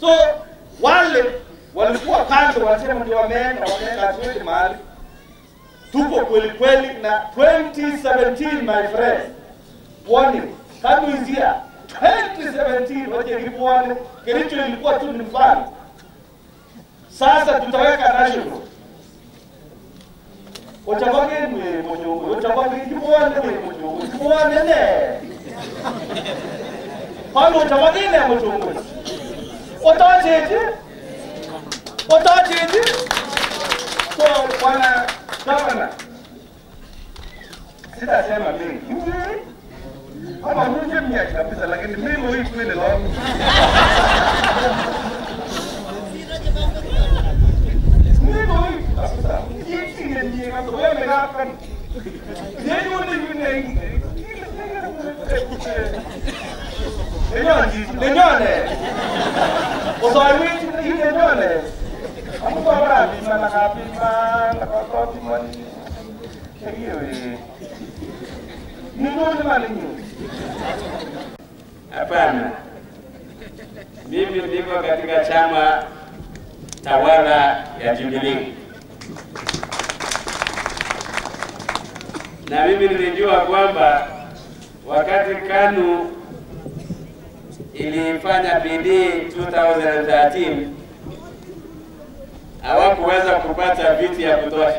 So wale walikuwa kando, wanasema ndio wameenda, wameenda, hatuendi mahali. Tuko kweli kweli na 2017 my friend, warning, kama izia 2017 waje kipuane, Kericho ilikuwa tu ni mfano. Sasa tutaweka national Ochabage mwe mojongo, ochabage kipuane mwe mojongo, kipuane ne. Kwani ochabage ne mojongo? Otacheje? Otacheje? So bwana gavana, sitasema mengi kama hunje mnyaki kabisa, lakini mimi hii kweli leo mimi hii kabisa, hii ni ndiye kama wewe mnakan yeye ni yule Lenyone, lenyone. Usawishi ni lenyone. Amko bora bima na kabima na kwa bima ni. Hiyo ni. Ni ndio mali nyingi. Hapana, mimi niko katika chama tawala ya Jubilee, na mimi nilijua kwamba wakati KANU ilifanya bidii 2013 hawakuweza kupata viti ya kutosha,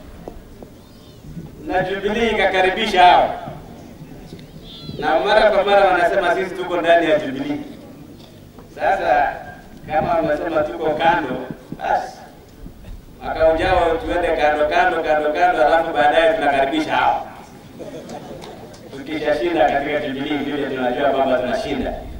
na Jubilee ikakaribisha hao na mara kwa mara wanasema sisi tuko ndani ya Jubilee. Sasa kama wamesema tuko kando, basi mwaka ujao tuende kando kando kando kando, alafu baadaye tunakaribisha hao. Tukishashinda katika Jubilee, vile tunajua kwamba tunashinda.